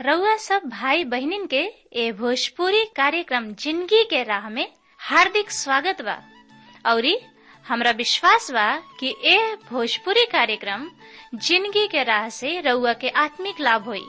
रउआ सब भाई बहिनीन के ए भोजपुरी कार्यक्रम जिंदगी के राह में हार्दिक स्वागत बा औरी हमरा विश्वास बा कि ए भोजपुरी कार्यक्रम जिंदगी के राह से रउआ के आत्मिक लाभ होई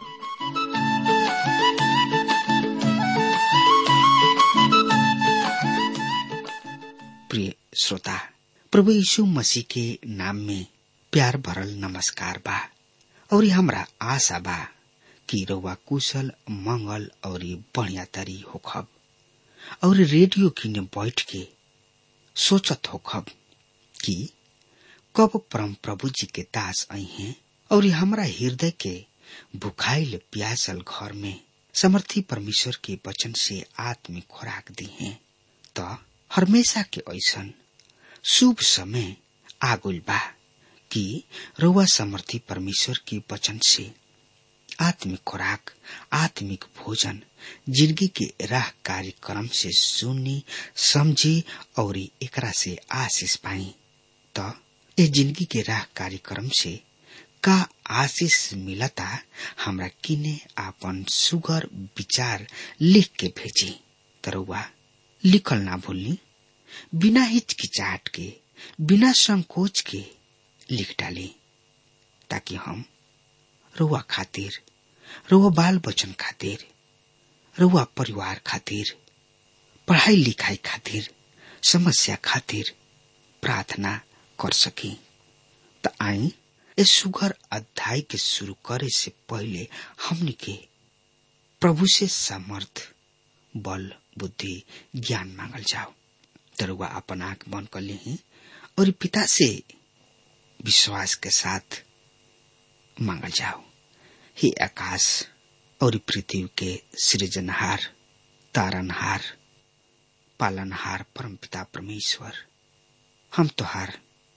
प्रिय श्रोता प्रभु यीशु मसीह के नाम में प्यार भरल नमस्कार बा और हमरा आशा बा कि रउआ कुशल मंगल और बढ़िया तरी होखब और रेडियो किने बैठ के सोचत होखब कि कब परम प्रभु जी के दास आई हैं और हमरा हृदय के भुखाइल प्यासल घर में समर्थी परमेश्वर के वचन से आत्मिक खुराक दी हैं त हमेशा के ऐसन शुभ समय आगुल बा कि रउआ समर्थी परमेश्वर के वचन से आत्मिक खुराक आत्मिक भोजन जिंदगी के राह कार्यक्रम से सुनी समझी और एकरा से आशीष पाई त ए जिंदगी के राह कार्यक्रम से का आशीष मिलता हमरा किने आपन सुगर विचार लिख के भेजी तरुआ लिखल ना भूलनी बिना हिचकिचाहट के बिना संकोच के लिख डाली ताकि हम रुआ खातिर रुआ बाल बचन खातिर रुआ परिवार खातिर पढ़ाई लिखाई खातिर समस्या खातिर प्रार्थना कर सकी त आई ए सुगर अध्याय के शुरू करे से पहले हमने के प्रभु से समर्थ बल बुद्धि ज्ञान मांगल जाओ तरुआ अपन आंख बंद कर ली और पिता से विश्वास के साथ मांगल जाओ हे आकाश और पृथ्वी के सृजनहार तारनहार पालनहार परम पिता परमेश्वर हम तोहार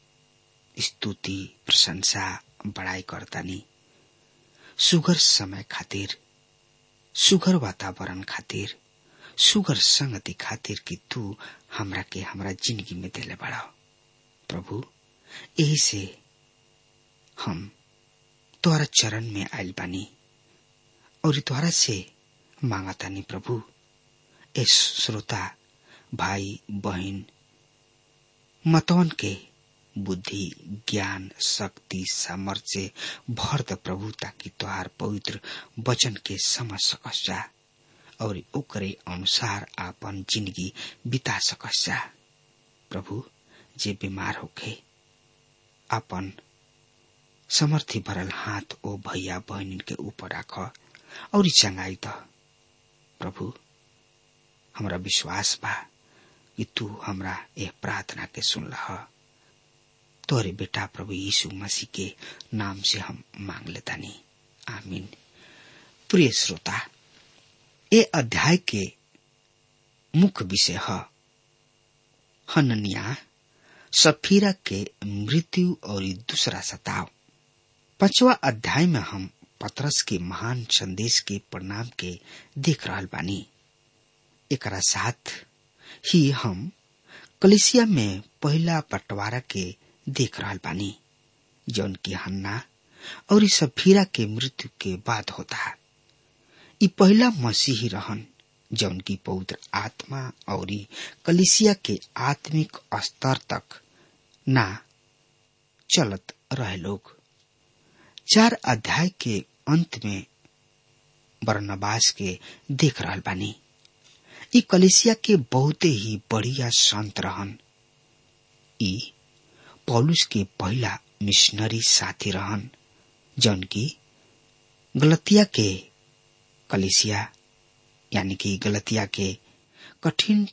स्तुति प्रशंसा बड़ाई करतानी सुगर समय खातिर सुगर वातावरण खातिर सुगर संगति खातिर कि तू हमरा के हमरा जिंदगी में देले बड़ा प्रभु यही से हम तोहरा चरण में आयल बानी और तोहरा से मांगतानी प्रभु ए श्रोता भाई बहन मतवन के बुद्धि ज्ञान शक्ति सामर्थ्य भर द प्रभु ताकि तोहार पवित्र वचन के समझ सकस जा और ओकरे अनुसार आपन जिंदगी बिता सकस जा प्रभु जे बीमार होखे आपन समर्थी भरल हाथ ओ भैया बहनी के ऊपर राख और चंगाई द प्रभु हमरा विश्वास बा कि तू हमरा यह प्रार्थना के सुन लहा तोरे बेटा प्रभु यीशु मसीह के नाम से हम मांग लेता नहीं आमीन प्रिय श्रोता ये अध्याय के मुख्य विषय है हननिया सफीरा के मृत्यु और दूसरा सताव पांचवा अध्याय में हम पतरस के महान संदेश के परिणाम के देख रहा बानी एक साथ ही हम कलिसिया में पहला बंटवारा के देख रहा बानी जौन की हन्ना और सफीरा के मृत्यु के बाद होता है ये पहला मसीही रहन जौन की पवित्र आत्मा और कलिसिया के आत्मिक स्तर तक ना चलत रहे लोग चार अध्याय के अंत में बरनबास के देख रहा बानी ई कलिसिया के बहुते ही बढ़िया संत रहन ई पौलुस के पहला मिशनरी साथी रहन जौन की गलतिया के कलिसिया यानी कि गलतिया के कठिन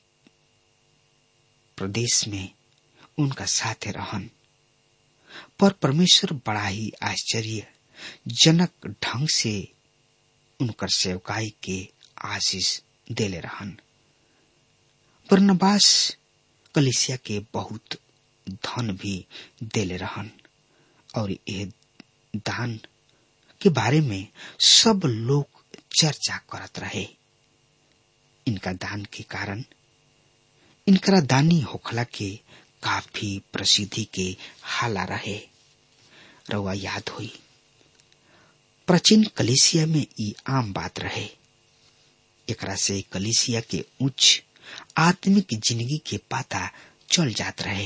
प्रदेश में उनका साथ रहन पर परमेश्वर बड़ा ही आश्चर्य जनक ढंग से उनकर सेवकाई के आशीष देले रहन बरनबास कलिसिया के बहुत धन भी देले रहन और यह दान के बारे में सब लोग चर्चा करत रहे इनका दान के कारण इनकरा दानी होखला के काफी प्रसिद्धि के हाला रहे रउआ याद हुई प्राचीन कलिसिया में ई आम बात रहे एकरा से कलिसिया के उच्च आत्मिक जिंदगी के पाता चल जात रहे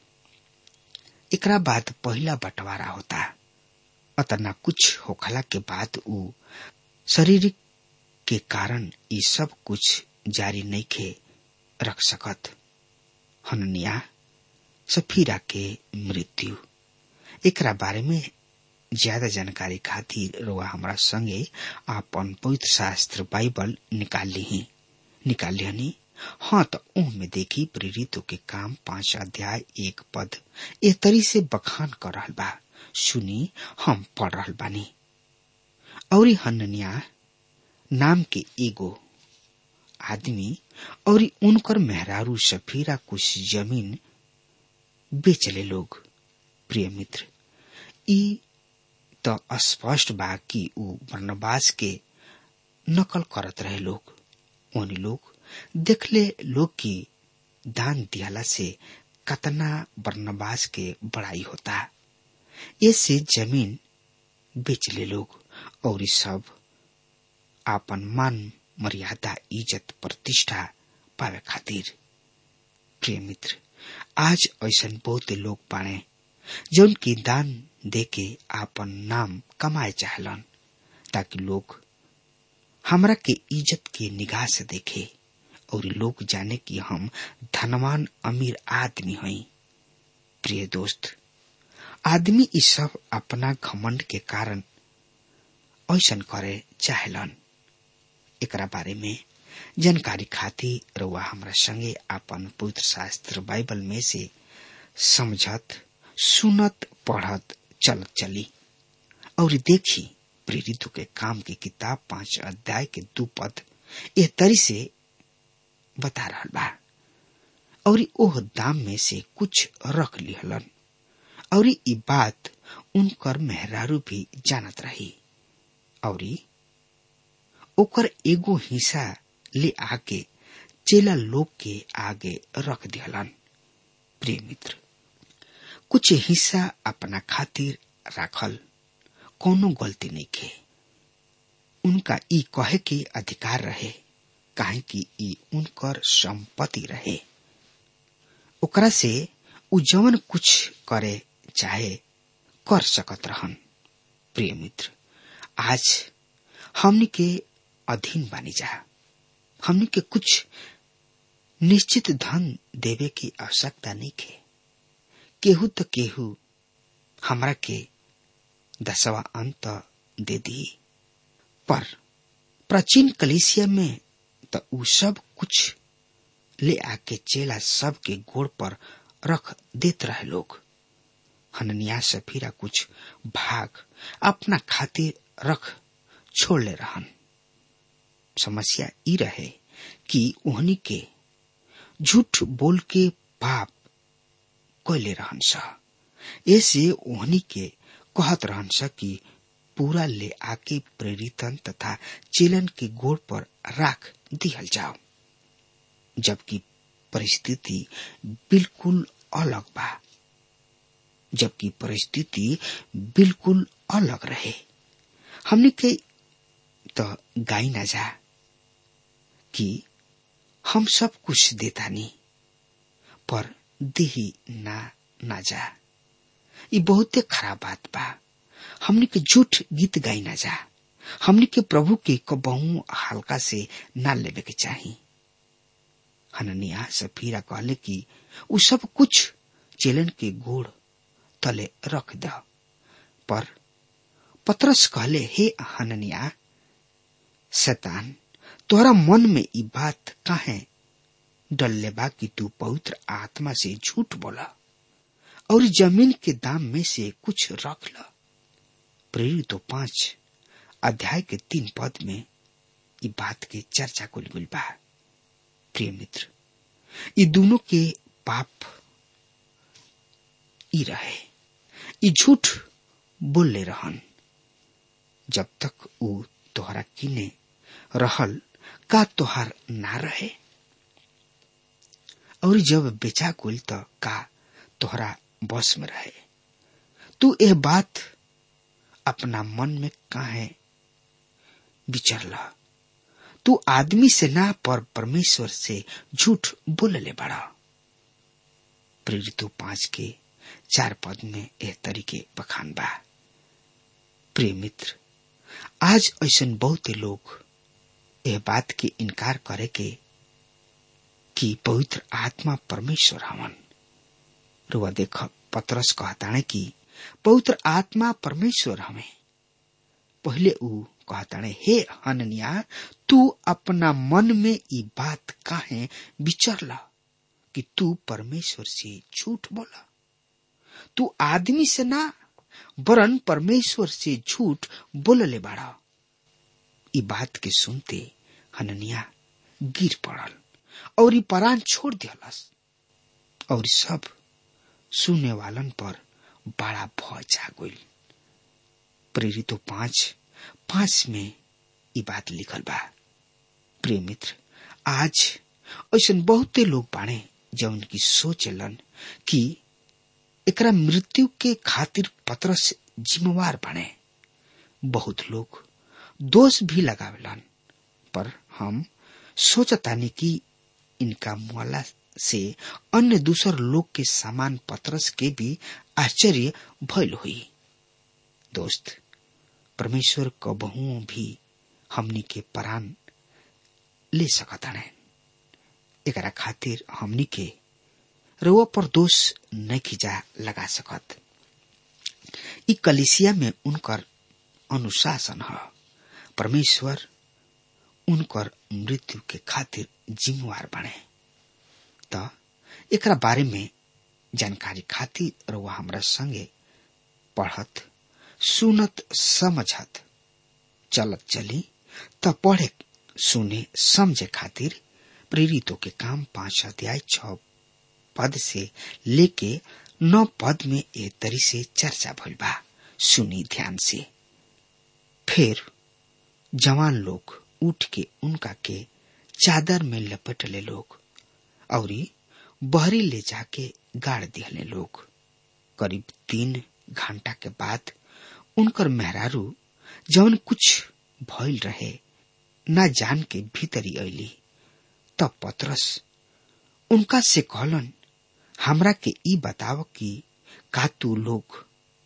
एकरा बाद पहला बंटवारा होता अतना कुछ होखला के बाद ऊ शरीर के कारण ये सब कुछ जारी नहीं खे रख सकत हननिया सफीरा के मृत्यु एकरा बारे में ज्यादा जानकारी खातिर रोआ हमरा संगे आपन पवित्र शास्त्र बाइबल निकाल ली निकाल लिहनी हाँ तो ओह में देखी प्रेरितों के काम पांच अध्याय एक पद ए तरी से बखान कर रहल बा सुनी हम पढ़ रहल बानी और हननिया नाम के एगो आदमी और उनकर मेहरारू सफीरा कुछ जमीन बेचले लोग प्रिय मित्र ई तो स्पष्ट बा कि ऊ बर्नबास के नकल करत रहे लोग उन लोग देखले लोग की दान दियाला से कतना बर्नबास के बड़ाई होता ऐसे जमीन बेच ले लोग और सब आपन मान मर्यादा इज्जत प्रतिष्ठा पावे खातिर प्रिय मित्र आज ऐसा बहुत लोग पाने जौन की दान देके आपन नाम कमाए चाहलन ताकि लोग हमरा के इज्जत के निगाह से देखे और लोग जाने कि हम धनवान अमीर आदमी हई प्रिय दोस्त आदमी इस सब अपना घमंड के कारण ऐसा करे चाहलन एकरा बारे में जानकारी खातिर रउआ हमरा संगे आपन पवित्र शास्त्र बाइबल में से समझत सुनत पढ़त चलत चली और देखी प्रेरितों के काम की किताब पांच अध्याय के दू पद ए तरी से बता रहा बा और ओह दाम में से कुछ रख लिहलन और ई बात उनकर मेहरारू भी जानत रही और ओकर एगो हिस्सा ले आके चेला लोग के आगे रख दिहलन प्रिय मित्र कुछ हिस्सा अपना खातिर राखल कोनो गलती नहीं के उनका ई कहे के अधिकार रहे काहे कि ई उनकर संपत्ति रहे ओकरा से उ जवन कुछ करे चाहे कर सकत रहन प्रिय मित्र आज हमनी के अधीन बानी जा हमनी के कुछ निश्चित धन देवे की आवश्यकता नहीं के केहू तो केहू हमरा के दसवा अंत दे दी पर प्राचीन कलेसिया में तो उ सब कुछ ले आके चेला सब के गोड़ पर रख देत रहे लोग हननिया सफीरा कुछ भाग अपना खातिर रख छोड़ ले रहन समस्या ई रहे कि ओहनी के झूठ बोल के पाप कोयले रहन सा ऐसे ओहनी के कहत रहन सा कि पूरा ले आके प्रेरितन तथा चेलन के गोड़ पर राख दिहल जाओ जबकि परिस्थिति बिल्कुल अलग बा जबकि परिस्थिति बिल्कुल अलग रहे हमने के तो गाई ना जा कि हम सब कुछ देता नहीं पर देही ना ना जा ये बहुते खराब बात बा हमने के झूठ गीत गाई ना जा हमने के प्रभु के कबहू हल्का से ना लेवे के चाही हननिया सफीरा कहले कि उ सब कुछ चेलन के गोड़ तले रख द पर पत्रस कहले हे हननिया शैतान तोहरा मन में ई बात काहे डलले बा कि तू पवित्र आत्मा से झूठ बोला और जमीन के दाम में से कुछ रख ल प्रेरित तो पांच अध्याय के तीन पद में ई बात के चर्चा कुल गुल बा प्रिय मित्र ये दोनों के पाप ई रहे ई झूठ बोलले रहन जब तक ऊ तोहरा किने रहल का तोहार ना रहे और जब बेचा कुल तो का तोहरा बस में रहे तू यह बात अपना मन में काहे विचरल तू आदमी से ना पर परमेश्वर से झूठ बोलले बड़ा प्रेरित पांच के चार पद में एह तरीके बखान बा प्रिय मित्र आज ऐसा बहुत लोग यह बात के इनकार करे के कि पवित्र आत्मा परमेश्वर हवन रुआ देख पत्रस कहताणे कि पवित्र आत्मा परमेश्वर हमें पहले ऊ कहताणे हे हननिया तू अपना मन में ई बात काहे विचरला कि तू परमेश्वर से झूठ बोला तू आदमी से ना वरन परमेश्वर से झूठ बोलले बाड़ा ई बात के सुनते हननिया गिर पड़ल और ई परान छोड़ दियलस और सब सुने वालन पर बड़ा भय छा गई प्रेरित पांच पांच में ई बात लिखल बा प्रिय मित्र आज ऐसा बहुते लोग बाणे जौन की सोचलन कि एकरा मृत्यु के खातिर पत्रस जिम्मेवार बने बहुत लोग दोष भी लगावेलन पर हम सोचतानी कि इनका मुआला से अन्य दूसर लोग के समान पत्रस के भी आश्चर्य भयल हुई दोस्त परमेश्वर कबहू भी हमनी के परान ले सकता है एकरा खातिर हमनी के रोआ पर दोष न खिजा लगा सकत ई कलिसिया में उनकर अनुशासन है परमेश्वर उनकर मृत्यु के खातिर जिम्मेवार बने त एकरा बारे में जानकारी खातिर रोआ हमरा संगे पढ़त सुनत समझत चलत चली त पढ़े सुने समझे खातिर प्रेरितों के काम पांच अध्याय छ पद से लेके नौ पद में ए तरी से चर्चा भइल बा सुनी ध्यान से फिर जवान लोग उठ के उनका के चादर में लपेटले लोग और बहरी ले जाके गाड़ दिहले लोग करीब तीन घंटा के बाद उनकर मेहरारू जवन कुछ भइल रहे ना जान के भीतरी अली तब पत्रस उनका से कहलन हमरा के ई बताव कि का तू लोग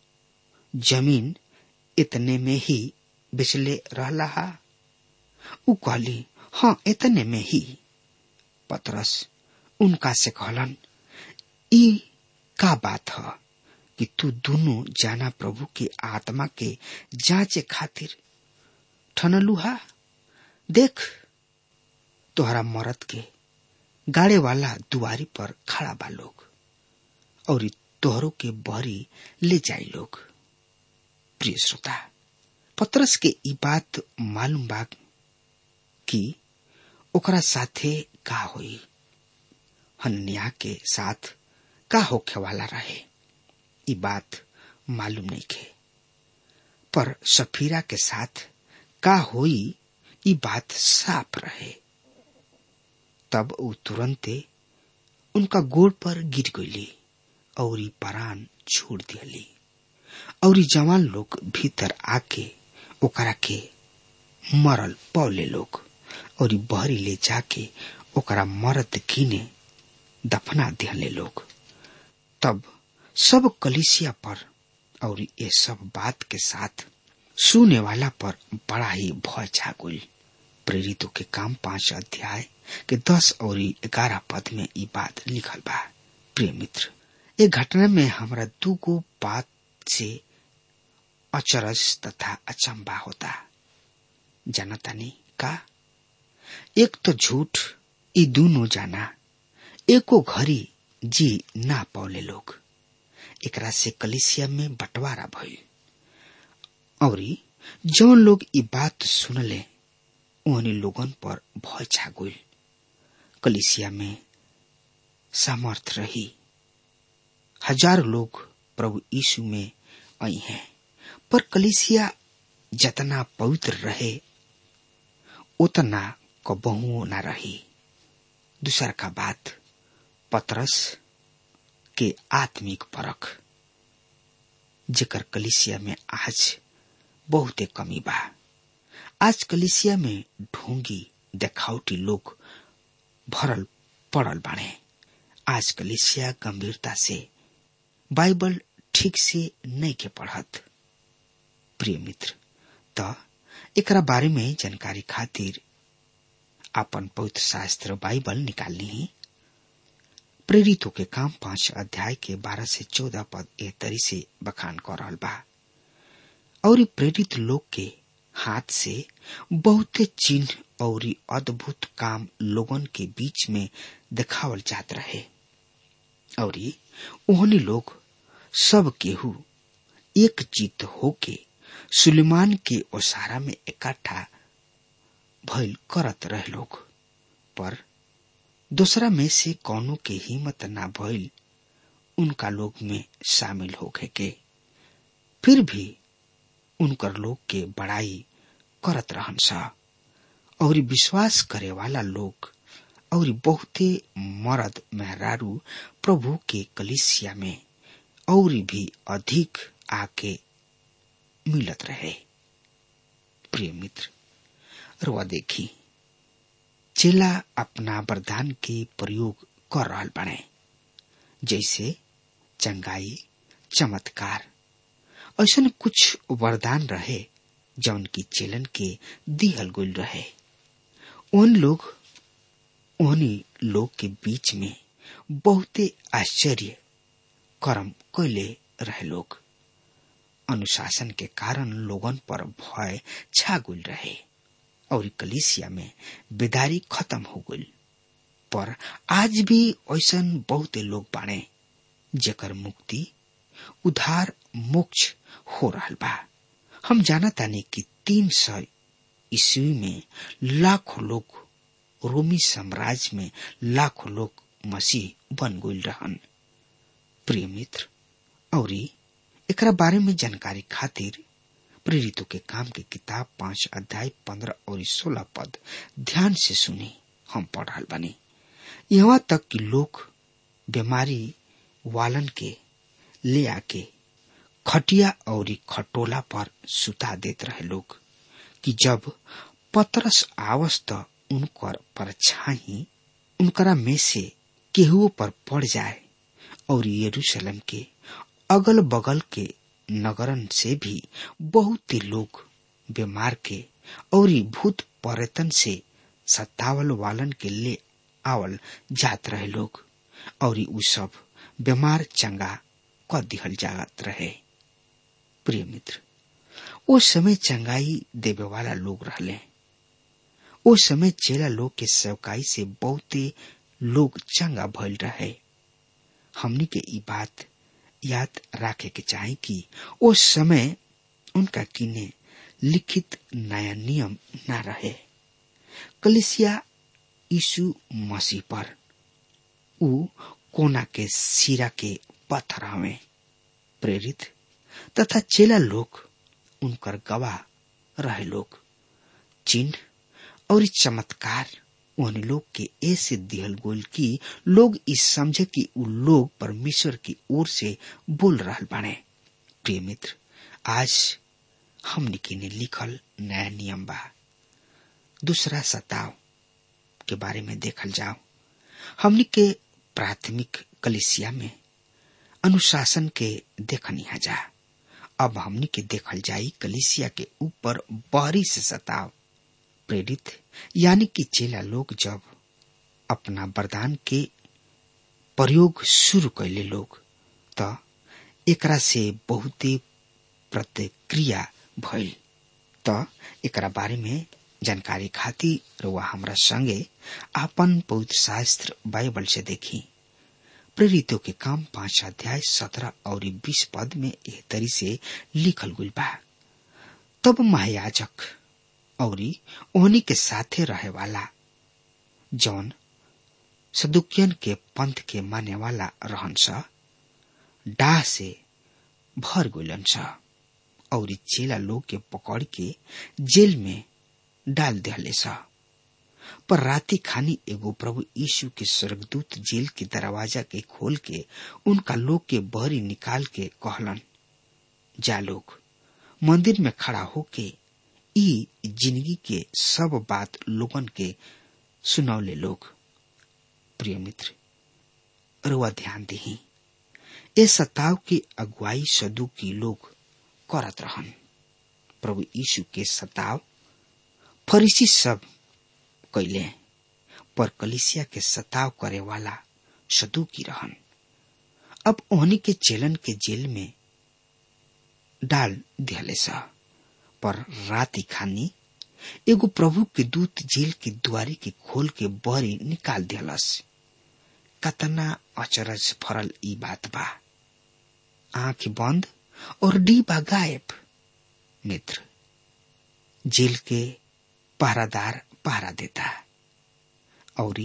जमीन इतने में ही बिचले रहला हा उ कहली हाँ इतने में ही पतरस उनका से कहलन ई का बात है कि तू दोनों जाना प्रभु की आत्मा के जांचे खातिर ठनलुहा देख तोहरा मरद के गाड़े वाला दुआरी पर खड़ा बा लोग और तोहरों के बहरी ले जाई लोग प्रिय श्रोता पत्रस के ई बात मालूम बा कि ओकरा साथे का होई हन्या के साथ का होखे वाला रहे ई बात मालूम नहीं खे पर सफीरा के साथ का होई ई बात साफ रहे तब वो तुरंते उनका गोड़ पर गिर गईली और ई परान छोड़ दियली और ई जवान लोग भीतर आके ओकरा के मरल पौले लोग और ई बहरी ले जाके ओकरा मरद कीने दफना दिहले लोग तब सब कलिसिया पर और ये सब बात के साथ सुने वाला पर बड़ा ही भय छा गई प्रेरितों के काम पांच अध्याय के दस और ग्यारह पद में ये बात लिखल बा प्रिय मित्र ये घटना में हमारा दू गो बात से अचरज तथा अचंबा होता जनतानी का एक तो झूठ ये दोनों जाना एको घड़ी जी ना पौले लोग एकरा से कलिसिया में बंटवारा भइल और जौन लोग ई बात सुनले उन्हीं लोगन पर भय छा गई कलिसिया में सामर्थ रही हजार लोग प्रभु यीशु में आई हैं पर कलिसिया जतना पवित्र रहे उतना कबहू न रही दूसर का बात पतरस के आत्मिक परख जेकर कलिसिया में आज बहुते कमी बा आज कलिसिया में ढोंगी देखावटी लोग भरल पड़ल बाड़े आज कलिसिया गंभीरता से बाइबल ठीक से नहीं के पढ़त प्रिय मित्र त एकरा बारे में जानकारी खातिर अपन पवित्र शास्त्र बाइबल निकालनी प्रेरितों के काम पांच अध्याय के बारह से चौदह पद ए तरी से बखान कर रहल बा और प्रेरित लोग के हाथ से बहुते चिन्ह और अद्भुत काम लोगन के बीच में दिखावल जात रहे और उन्हें लोग सब केहू एक चित होके सुलेमान के ओसारा में इकट्ठा भइल करत रहे लोग पर दूसरा में से कौनों के हिम्मत ना भइल उनका लोग में शामिल होके के फिर भी उनकर लोग के बड़ाई करत रहन सा और विश्वास करे वाला लोग और बहुते मर्द मेहरारू प्रभु के कलिसिया में और भी अधिक आके मिलत रहे प्रिय मित्र रुआ देखी चेला अपना वरदान के प्रयोग कर रहा बने जैसे चंगाई चमत्कार ऐसा कुछ वरदान रहे जौन की चेलन के दिहल गुल रहे उन लोग उन्हीं लोग के बीच में बहुते आश्चर्य कर्म कैले रहे लोग अनुशासन के कारण लोगन पर भय छागुल रहे और कलिसिया में बेदारी खत्म हो गई पर आज भी ऐसा बहुते लोग बाणे जेकर मुक्ति उधार मोक्ष हो रहा बा हम जाना तानी कि तीन सौ ईस्वी में लाखों लोग रोमी साम्राज्य में लाखों लोग मसीह बन गई रहन प्रिय मित्र और एकरा बारे में जानकारी खातिर प्रेरितों के काम की किताब पांच अध्याय पंद्रह और सोलह पद ध्यान से सुनी हम पढ़ रहा बनी यहाँ तक कि लोग बीमारी वालन के ले आके खटिया और खटोला पर सुता देते रहे लोग कि जब पतरस आवस त उनकर परछाई उनकरा में से केहुओ पर पड़ जाए और यरूशलेम के अगल बगल के नगरन से भी बहुत ही लोग बीमार के और भूत पर्यटन से सत्तावल वालन के ले आवल जात रहे लोग और उ सब बीमार चंगा क दिहल जात रहे प्रिय मित्र ओ समय चंगाई देवे वाला लोग रहले ओ समय चेला लोग के सेवकाई से बहुते लोग चंगा भइल रहे हमनी के ई बात याद रखे के चाहे कि ओ समय उनका किने लिखित नया नियम न रहे कलिसिया यीशु मसीह पर उ कोना के सिरा के पत्थर हवे प्रेरित तथा चेला लोग उनकर गवाह रहे लोग चिन्ह और चमत्कार उन लोग के ऐसे दिहल गोल की लोग इस समझे कि उ लोग परमेश्वर की ओर से बोल रहा बाने प्रिय मित्र आज हमने किने लिखल नया नियम बा दूसरा सताव के बारे में देखल जाओ हमने के प्राथमिक कलिसिया में अनुशासन के देखनी जा अब हमने के देखल जाई कलिसिया के ऊपर बाहरी से सताव प्रेरित यानी कि चेला लोग जब अपना वरदान के प्रयोग शुरू कैले लोग त एकरा से बहुते प्रतिक्रिया भइल त एकरा बारे में जानकारी खातिर रुआ हमरा संगे आपन पवित्र शास्त्र बाइबल से देखी प्रेरितों के काम पांच अध्याय सत्रह और बीस पद में एह तरी से लिखल गुल बा तब महायाजक और ओहनी के साथे रहे वाला जौन सदुकियन के पंथ के माने वाला रहन सा डाह से भर गुलन सा और चेला लोग के पकड़ के जेल में डाल दिहले सा पर राती खानी एगो प्रभु यीशु के स्वर्गदूत जेल के दरवाजा के खोल के उनका लोग के बहरी निकाल के कहलन जा लोग मंदिर में खड़ा होके ई जिंदगी के सब बात लोगन के सुनौले लोग प्रिय मित्र रुआ ध्यान दही ए सताव की अगुवाई सदु की लोग करत रहन प्रभु यीशु के सताव फरीसी सब कैले पर कलिसिया के सताव करे वाला सदु की रहन अब ओहनी के चेलन के जेल में डाल दिहले सा पर रात खानी एगो प्रभु के दूत जेल के द्वारी के खोल के बहरी निकाल दिहलस कतना अचरज फरल ई बात बा आंख बंद और डीबा गायब मित्र जेल के पहरादार पहरा देता और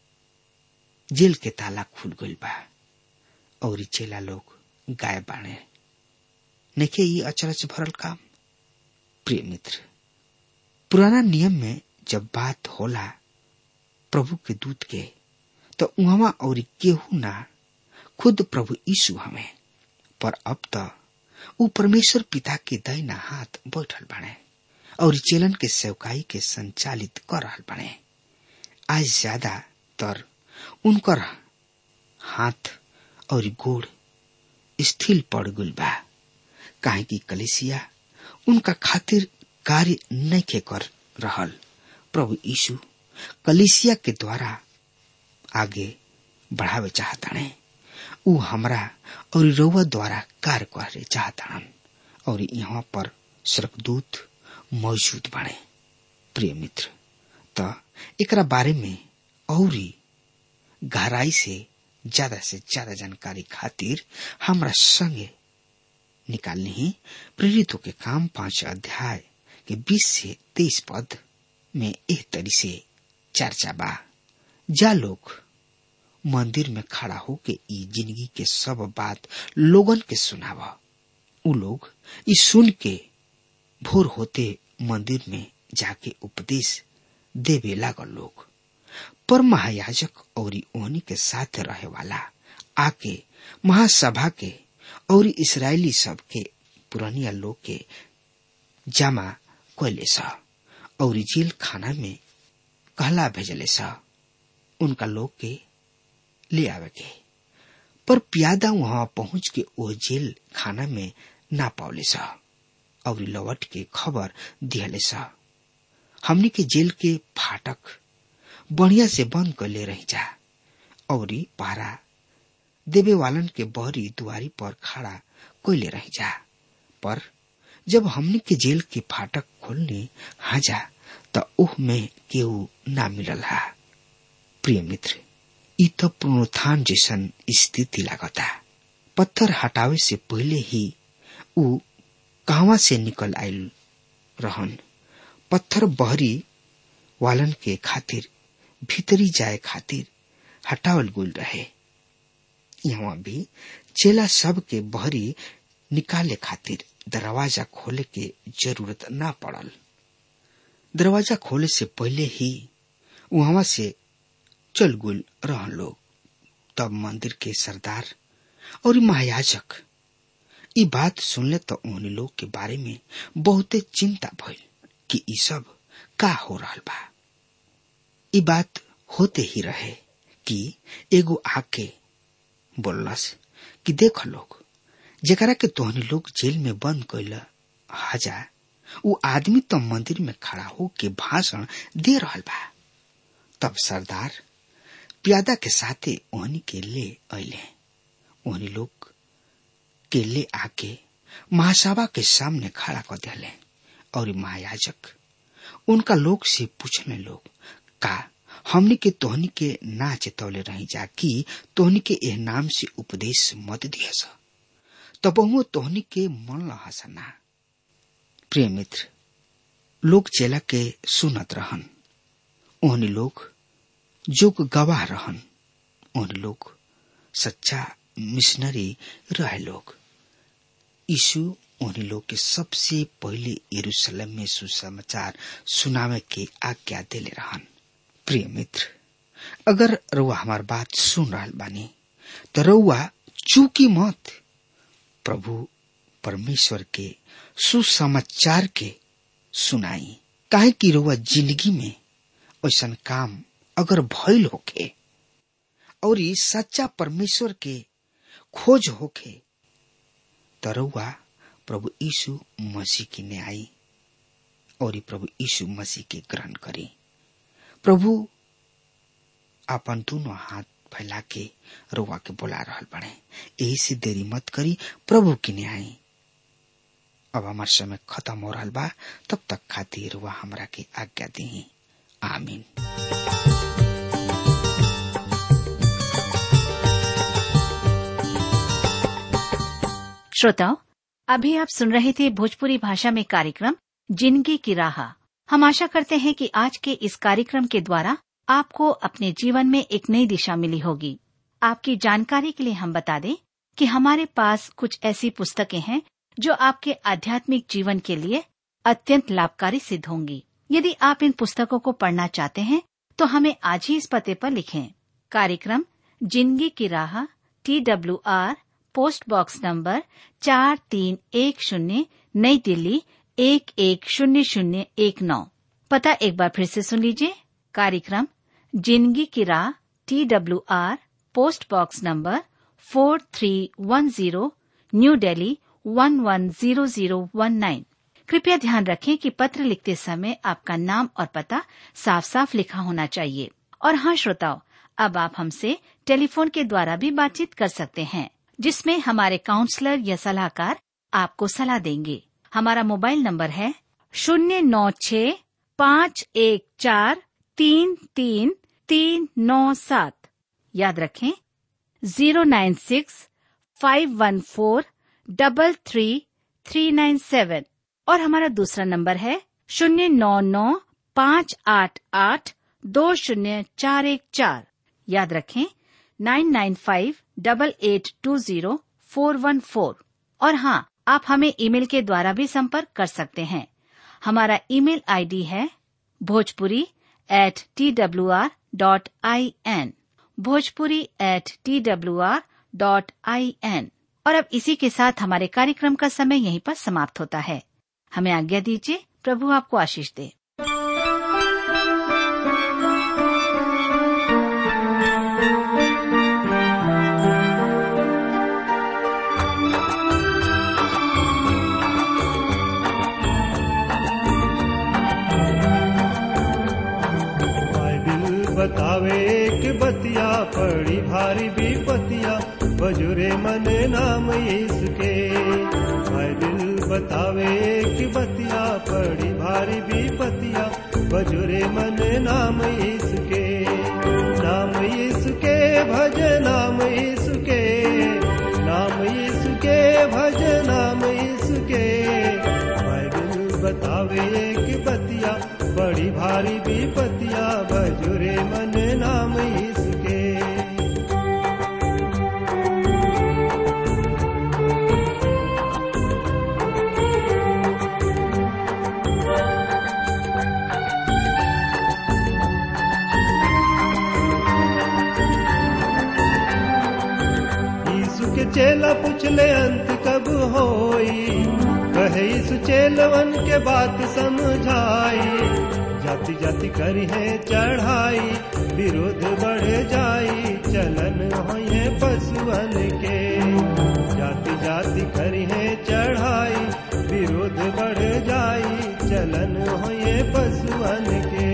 जेल के ताला खुल गइल बा और चेला लोग गायब बाणे नेके ये अचरज भरल काम प्रिय मित्र पुराना नियम में जब बात होला प्रभु के दूत के तो उहवा और केहू ना खुद प्रभु यीशु हमें पर अब तो ऊ परमेश्वर पिता के दैना हाथ बैठल बने और चेलन के सेवकाई के संचालित कर रहल बने आज ज्यादा तर उनकर हाथ और गोड़ स्थिर पड़ गल बा काहे की कलेसिया उनका खातिर कार्य नहीं कर रहल प्रभु यीशु कलिसिया के द्वारा आगे बढ़ावे चाहताने ऊ हमरा और रउआ द्वारा कार्य करे चाहतान और यहाँ पर स्वर्गदूत मौजूद बने प्रिय मित्र त एकरा बारे में औरी गहराई से ज्यादा से ज्यादा जानकारी खातिर हमरा संगे निकालने ही प्रेरितों के काम पांच अध्याय के बीस से तेईस पद में एक तरी से चर्चा बा जा लोग मंदिर में खड़ा होके ई जिंदगी के सब बात लोगन के सुनाव उ लोग ई सुन के भोर होते मंदिर में जाके उपदेश देवे लागल लोग पर महायाजक और ओहनी के साथ रहे वाला आके महासभा के और इसराइली सब के पुरानिया लोग के जमा कैले सा और जेल खाना में कहला भेजले सा उनका लोग के ले आवे के पर प्यादा वहां पहुंच के वो जेल खाना में ना पावले सा और लौट के खबर दिहले सा हमनी के जेल के फाटक बढ़िया से बंद कर ले रही जा और पारा देवे वालन के बहरी दुआरी पर खड़ा कोयले रही जा पर जब हमनी के जेल के फाटक खोलने हाजा त ओह में केहू ना मिलल हा प्रिय मित्र ई तो पुनरुत्थान जैसन स्थिति लागता पत्थर हटावे से पहले ही ऊ कहवा से निकल आयल रहन पत्थर बहरी वालन के खातिर भीतरी जाए खातिर हटावल गुल रहे यहाँ भी चेला सब के बहरी निकाले खातिर दरवाजा खोले के जरूरत ना पड़ल दरवाजा खोले से पहले ही वहां से चल गुल रहन लोग तब मंदिर के सरदार और महायाजक ई बात सुनले तो उन लोग के बारे में बहुते चिंता भइल कि ई सब का हो रहा बा ई बात होते ही रहे कि एगो आके बोललस कि देख लोग जेकरा के तोहनी लोग जेल में बंद कैल हाजा उ आदमी तो मंदिर में खड़ा हो के भाषण दे रहा बा तब सरदार प्यादा के साथे ओहनी के ले अले ओहनी लोग के ले आके महासभा के सामने खड़ा कर दिले और महायाजक उनका लोग से पूछने लोग का हमने के तोहनी के ना चेतौले रही जा कि तोहनी के एह नाम से उपदेश मत दिया तब वो तोहनी के मन हसना प्रिय मित्र लोग चेला के सुनत रहन ओहनी लोग जोग गवाह रहन ओहनी लोग सच्चा मिशनरी रहे लोग यीशु उन्हीं लोग के सबसे पहले यरूशलेम में सुसमाचार सुनावे के आज्ञा देले रहन प्रिय मित्र अगर रउआ हमार बात सुन रहा बानी तो रउआ चूकी मत प्रभु परमेश्वर के सुसमाचार के सुनाई काहे कि रउआ जिंदगी में ऐसा काम अगर भइल होखे और ई सच्चा परमेश्वर के खोज होखे त रउआ प्रभु यीशु मसीह की न्याय और ई प्रभु यीशु मसीह के ग्रहण करी प्रभु अपन दोनों हाथ फैला के रउआ के बोला रहल बड़े यही से देरी मत करी प्रभु की न्याय अब हमार समय खत्म हो रहा बा तब तक खातिर रुआ हमरा के आज्ञा दी आमीन श्रोताओं अभी आप सुन रहे थे भोजपुरी भाषा में कार्यक्रम जिंदगी की राह हम आशा करते हैं कि आज के इस कार्यक्रम के द्वारा आपको अपने जीवन में एक नई दिशा मिली होगी आपकी जानकारी के लिए हम बता दें कि हमारे पास कुछ ऐसी पुस्तकें हैं जो आपके आध्यात्मिक जीवन के लिए अत्यंत लाभकारी सिद्ध होंगी यदि आप इन पुस्तकों को पढ़ना चाहते हैं तो हमें आज ही इस पते पर लिखें कार्यक्रम जिंदगी की राह T W R post box number चार तीन एक शून्य नई दिल्ली एक एक शून्य शून्य एक नौ पता एक बार फिर से सुन लीजिए कार्यक्रम जिंदगी की राह T W R post box number four three one zero new Delhi one one zero zero one nine कृपया ध्यान रखें कि पत्र लिखते समय आपका नाम और पता साफ साफ लिखा होना चाहिए और हाँ श्रोताओं अब आप हमसे टेलीफोन के द्वारा भी बातचीत कर सकते हैं जिसमें हमारे काउंसलर या सलाहकार आपको सलाह देंगे हमारा मोबाइल नंबर है शून्य नौ छ पाँच एक चार तीन तीन तीन नौ सात याद रखें zero nine six five one four double three three nine seven और हमारा दूसरा नंबर है शून्य नौ नौ पाँच आठ आठ दो शून्य चार एक चार याद रखें nine nine five double eight two zero four one four और हाँ आप हमें ईमेल के द्वारा भी संपर्क कर सकते हैं हमारा ईमेल आईडी है Bhojpuri at T W R dot I N Bhojpuri at T W R dot I N और अब इसी के साथ हमारे कार्यक्रम का समय यहीं पर समाप्त होता है हमें आज्ञा दीजिए प्रभु आपको आशीष दे बाइबिल बतावे कि बतिया पड़ी भारी विपतिया बजुरे मने नाम इसके बाइबिल बतावे कि बतिया पड़ी भारी विपतिया बजुरे मने नाम इसके नाम इसके भज नाम इसके नाम इसके भज नाम इसके बाइबिल बतावे कि बतिया बड़ी भारी विपतिया बजुरे मन नाम इसके यीशु के चेला पूछले अंत कब होई कहे यीशु चेलवन के बात समझाई जाति जाति करी है चढ़ाई विरोध बढ़ जाई चलन होए पशुअन के जाति जाति करी है चढ़ाई विरोध बढ़ जाई चलन होए पशुअन के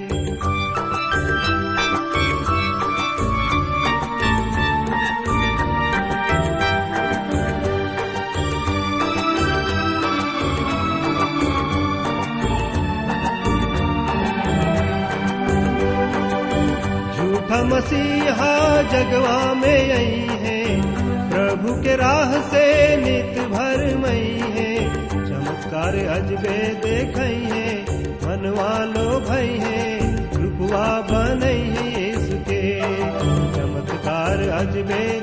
झूठा मसीहा जगवा में आई है प्रभु के राह से नित भर मई है चमत्कार अजबे देखई है मनवा लो भई है रूपवा बनई है इसके चमत्कार अजबे